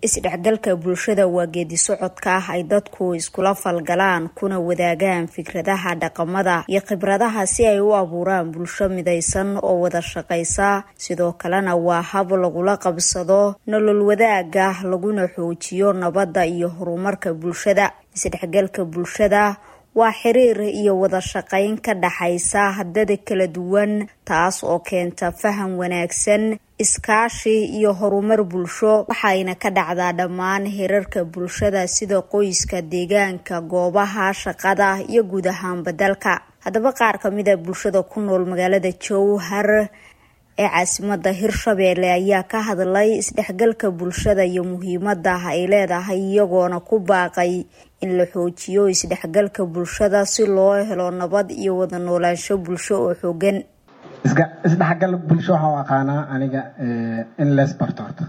isdhexgalka bulshada waa geedi socodka ah ay dadku iskula falgalaan kuna wadaagaan fikradaha dhaqamada iyo khibradaha si ay u abuuraan bulsho midaysan oo wada shaqaysa sidoo kalena waa hab lagula qabsado nolol wadaaga laguna xoojiyo nabadda iyo horumarka bulshada isdhexgalka bulshada waa xiriir iyo wada shaqayn ka dhaxaysa dada kala duwan taas oo keenta faham wanaagsan iskaashi iyo horumar bulsho waxayna ka dhacdaa dhammaan hirarka bulshada sida qoyska deegaanka goobaha shaqada iyo guud ahaanba dalka haddaba qaar kamida bulshada ku nool magaalada jowhar ee caasimada hirshabeelle ayaa ka hadlay isdhexgalka bulshada iyo muhiimada ay leedahay iyagoona ku baaqay in la xoojiyo isdhexgalka bulshada si loo helo nabad iyo wada noolaansho bulsho oo xoogan isdhexgal bulsho waxaa u aqaanaa aniga in lees barto horta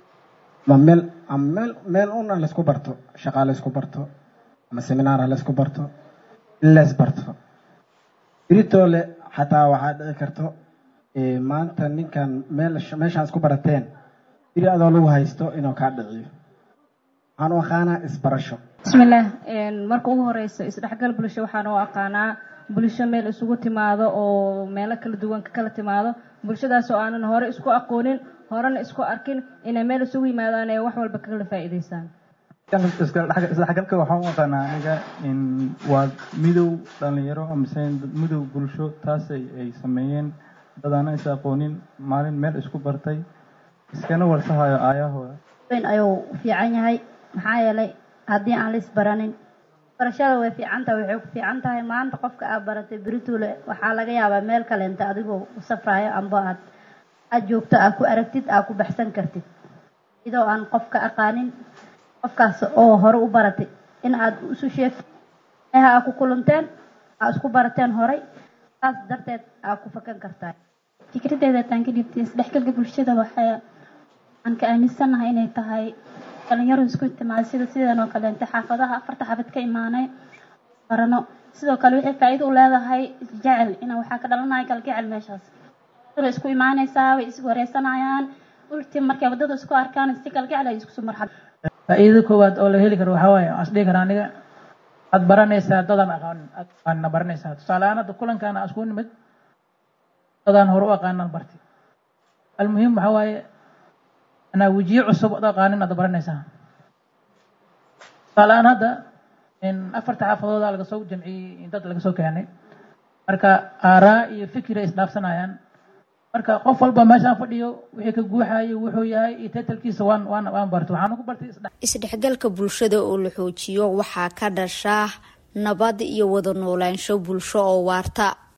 ma meel ama meel meel una laysku barto shaqaa laysku barto ama seminaara laysku barto in lees barto biritoole xataa waxaa dhici karto maanta ninkan meel meeshaan isku barateen biri adoo lagu haysto inuu kaa dhiciyo waxaan u aqaanaa isbarasho bismillaah marka ugu horeysa isdhexgal bulsho waxaan u aqaanaa bulsho meel isugu timaado oo meelo kala duwan ka kala timaado bulshadaas oo aanan hore isku aqoonin horena isku arkin inay meel isugu yimaadaan ee wax walba kala faa'iidaysaan isdhexgalka waxaan u aqaanaa aniga waa midow dhalinyaro amase midow bulsho taas ay sameeyeen dad aanan is aqoonin maalin meel isku bartay iskana warsahayo aayahooda ayuu fiican yahay maxaa yeelay haddii aan la isbaranin barashada way fiican tahay waxay ku fiican tahay maanta qofka aad baratay beritule waxaa laga yaabaa meel kaleenta adigoo u safraayo amba aad aad joogto aad ku aragtid aad ku baxsan kartid idoo aan qofka aqaanin qofkaas oo hore u baratay in aad isu sheegtid meha aad ku kulanteen aad isku barateen horay saas darteed aad ku fakan kartaa fikradeeda hataan ka dhibtay isdhexgalka bulshada waxay aan ka aaminsanahay inay tahay dhalinyaro isku timaada sida sidan oo kaleente xaafadaha afarta xaafad ka imaanay barano sidoo kale waxay faa'iido u leedahay isjecel ina waxaa ka dhalanaya kalgacel meeshaas way isku imaanaysaa way is wareysanayaan ulti markay waddada isku arkaan si kalgacel ay iskusu marxab faa'iidada koowaad oo la heli karo waxaa waaye aan isdhihi karaa aniga aad baranaysaa dadaan aqaanin aadna baranaysaa tusaale ahaan hadda kulankaana aan isku nimid dadaan hore u aqaanan barti almuhim waxaa waaye anaa wejiye cusub ad aqaanin aad baranaysaa tusaale ahaan hadda afarta xaafadooda laga soo jamciyey dad laga soo keenay marka aaraa iyo fikir ay isdhaafsanayaan marka qof walba meeshaan fadhiyo wixii ka guuxayo wuxuu yahay iyo taytalkiisa waan waan waan bartay waxaan ugu bartay isdhexgalka bulshada oo la xoojiyo waxaa ka dhasha nabad iyo wada noolaansho bulsho oo waarta